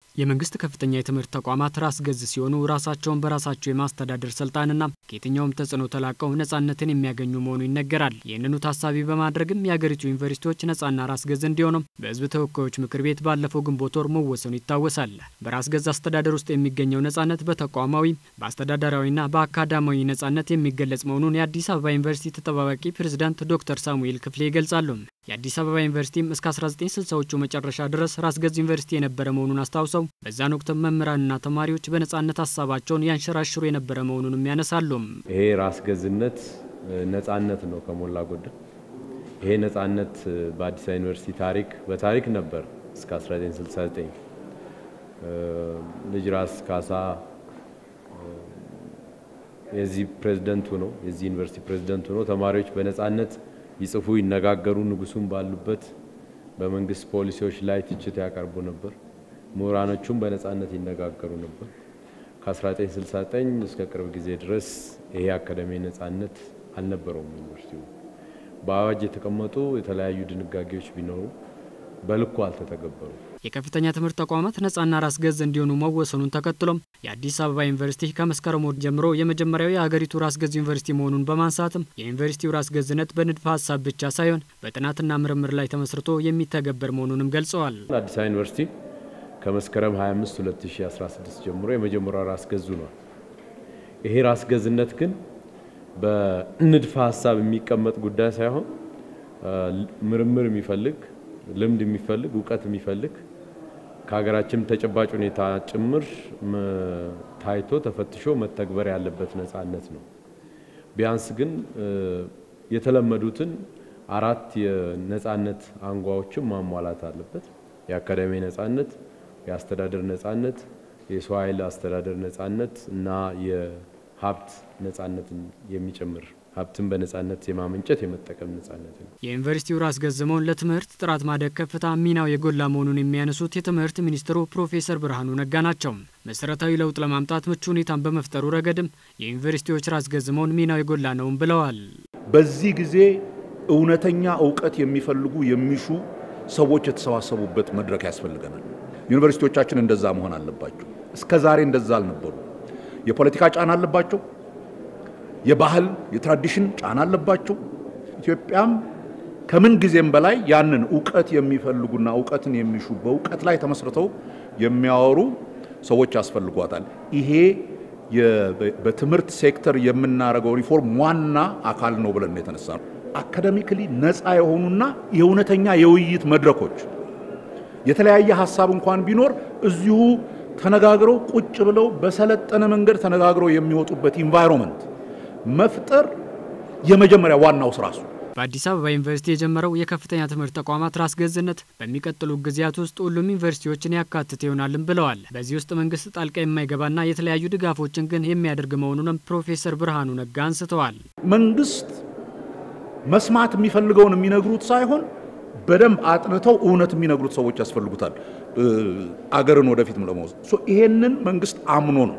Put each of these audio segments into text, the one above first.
የመንግስት ከፍተኛ የትምህርት ተቋማት ራስ ገዝ ሲሆኑ ራሳቸውን በራሳቸው የማስተዳደር ስልጣንና ከየትኛውም ተጽዕኖ ተላቀው ነጻነትን የሚያገኙ መሆኑ ይነገራል። ይህንኑ ታሳቢ በማድረግም የሀገሪቱ ዩኒቨርሲቲዎች ነጻና ራስ ገዝ እንዲሆኑም በሕዝብ ተወካዮች ምክር ቤት ባለፈው ግንቦት ወር መወሰኑ ይታወሳል። በራስ ገዝ አስተዳደር ውስጥ የሚገኘው ነጻነት በተቋማዊ በአስተዳደራዊና በአካዳሚያዊ ነጻነት የሚገለጽ መሆኑን የአዲስ አበባ ዩኒቨርሲቲ ተጠባባቂ ፕሬዝዳንት ዶክተር ሳሙኤል ክፍሌ ይገልጻሉ። የአዲስ አበባ ዩኒቨርሲቲም እስከ 1960ዎቹ መጨረሻ ድረስ ራስ ገዝ ዩኒቨርሲቲ የነበረ መሆኑን አስታውሰው በዛን ወቅት መምህራንና ተማሪዎች በነጻነት ሀሳባቸውን ያንሸራሽሩ የነበረ መሆኑንም ያነሳሉ። ይሄ ራስ ገዝነት ነጻነት ነው ከሞላ ጎደል። ይሄ ነጻነት በአዲስ አበባ ዩኒቨርሲቲ ታሪክ በታሪክ ነበር እስከ 1969 ልጅ ራስ ካሳ የዚህ ፕሬዝደንቱ ነው የዚህ ዩኒቨርሲቲ ፕሬዝደንቱ ነው። ተማሪዎች በነጻነት ይጽፉ፣ ይነጋገሩ፣ ንጉሱም ባሉበት በመንግስት ፖሊሲዎች ላይ ትችት ያቀርቡ ነበር። ምሁራኖቹም በነጻነት ይነጋገሩ ነበር። ከ1969 እስከ ቅርብ ጊዜ ድረስ ይሄ አካዳሚ ነጻነት አልነበረውም። ዩኒቨርሲቲው በአዋጅ የተቀመጡ የተለያዩ ድንጋጌዎች ቢኖሩ በልኩ አልተተገበሩ። የከፍተኛ ትምህርት ተቋማት ነጻና ራስ ገዝ እንዲሆኑ መወሰኑን ተከትሎም የአዲስ አበባ ዩኒቨርሲቲ ከመስከረም ወር ጀምሮ የመጀመሪያው የሀገሪቱ ራስ ገዝ ዩኒቨርሲቲ መሆኑን በማንሳትም የዩኒቨርሲቲው ራስ ገዝነት በንድፈ ሀሳብ ብቻ ሳይሆን በጥናትና ምርምር ላይ ተመስርቶ የሚተገበር መሆኑንም ገልጸዋል። አዲስ አበባ ዩኒቨርሲቲ ከመስከረም 25 2016 ጀምሮ የመጀመሪያው ራስ ገዙ ነው። ይሄ ራስ ገዝነት ግን በንድፈ ሀሳብ የሚቀመጥ ጉዳይ ሳይሆን ምርምር የሚፈልግ ልምድ የሚፈልግ እውቀት የሚፈልግ ከሀገራችን ተጨባጭ ሁኔታ ጭምር ታይቶ ተፈትሾ መተግበር ያለበት ነጻነት ነው። ቢያንስ ግን የተለመዱትን አራት የነጻነት አንጓዎችን ማሟላት አለበት። የአካዳሚ ነጻነት፣ የአስተዳደር ነጻነት፣ የሰው ኃይል አስተዳደር ነጻነት እና የሀብት ነጻነትን የሚጨምር ሀብትን በነጻነት የማመንጨት የመጠቀም ነጻነት ነው። የዩኒቨርሲቲው ራስ ገዝ መሆን ለትምህርት ጥራት ማደግ ከፍታ ሚናው የጎላ መሆኑን የሚያነሱት የትምህርት ሚኒስትሩ ፕሮፌሰር ብርሃኑ ነጋ ናቸው። መሰረታዊ ለውጥ ለማምጣት ምቹ ሁኔታን በመፍጠሩ ረገድም የዩኒቨርሲቲዎች ራስ ገዝ መሆን ሚናው የጎላ ነውም ብለዋል። በዚህ ጊዜ እውነተኛ እውቀት የሚፈልጉ የሚሹ ሰዎች የተሰባሰቡበት መድረክ ያስፈልገናል። ዩኒቨርሲቲዎቻችን እንደዛ መሆን አለባቸው። እስከ ዛሬ እንደዛ አልነበሩ። የፖለቲካ ጫና አለባቸው። የባህል የትራዲሽን ጫና አለባቸው። ኢትዮጵያም ከምን ጊዜም በላይ ያንን እውቀት የሚፈልጉና እውቀትን የሚሹ በእውቀት ላይ ተመስርተው የሚያወሩ ሰዎች ያስፈልጓታል። ይሄ በትምህርት ሴክተር የምናደርገው ሪፎርም ዋና አካል ነው ብለን ነው የተነሳ ነው። አካደሚክሊ ነፃ የሆኑና የእውነተኛ የውይይት መድረኮች የተለያየ ሀሳብ እንኳን ቢኖር እዚሁ ተነጋግረው ቁጭ ብለው በሰለጠነ መንገድ ተነጋግረው የሚወጡበት ኢንቫይሮንመንት መፍጠር የመጀመሪያ ዋናው ስራ እሱ። በአዲስ አበባ ዩኒቨርሲቲ የጀመረው የከፍተኛ ትምህርት ተቋማት ራስ ገዝነት በሚቀጥሉ ጊዜያት ውስጥ ሁሉም ዩኒቨርሲቲዎችን ያካትት ይሆናልም ብለዋል። በዚህ ውስጥ መንግስት ጣልቃ የማይገባና የተለያዩ ድጋፎችን ግን የሚያደርግ መሆኑንም ፕሮፌሰር ብርሃኑ ነጋ አንስተዋል። መንግስት መስማት የሚፈልገውን የሚነግሩት ሳይሆን በደንብ አጥንተው እውነት የሚነግሩት ሰዎች ያስፈልጉታል። አገርን ወደፊት ለመውሰድ ይሄንን መንግስት አምኖ ነው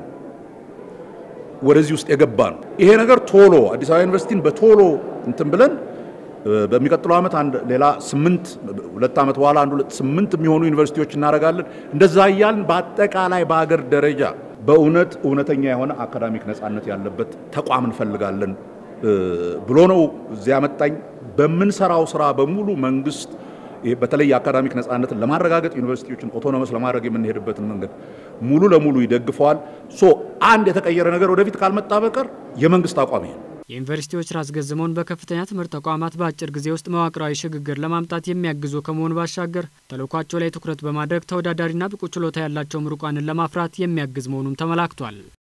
ወደዚህ ውስጥ የገባ ነው። ይሄ ነገር ቶሎ አዲስ አበባ ዩኒቨርሲቲን በቶሎ እንትን ብለን በሚቀጥለው ዓመት አንድ ሌላ ስምንት ሁለት ዓመት በኋላ አንድ ሁለት ስምንት የሚሆኑ ዩኒቨርሲቲዎች እናደርጋለን። እንደዛ እያልን በአጠቃላይ በአገር ደረጃ በእውነት እውነተኛ የሆነ አካዳሚክ ነጻነት ያለበት ተቋም እንፈልጋለን ብሎ ነው እዚያ ያመጣኝ። በምንሰራው ስራ በሙሉ መንግስት በተለይ የአካዳሚክ ነጻነትን ለማረጋገጥ ዩኒቨርሲቲዎችን ኦቶኖመስ ለማድረግ የምንሄድበትን መንገድ ሙሉ ለሙሉ ይደግፈዋል። ሶ አንድ የተቀየረ ነገር ወደፊት ካልመጣ በቀር የመንግስት አቋም ይሄ ነው። የዩኒቨርሲቲዎች ራስ ገዝ መሆን በከፍተኛ ትምህርት ተቋማት በአጭር ጊዜ ውስጥ መዋቅራዊ ሽግግር ለማምጣት የሚያግዙ ከመሆኑ ባሻገር ተልዕኳቸው ላይ ትኩረት በማድረግ ተወዳዳሪና ብቁ ችሎታ ያላቸው ምሩቃንን ለማፍራት የሚያግዝ መሆኑም ተመላክቷል።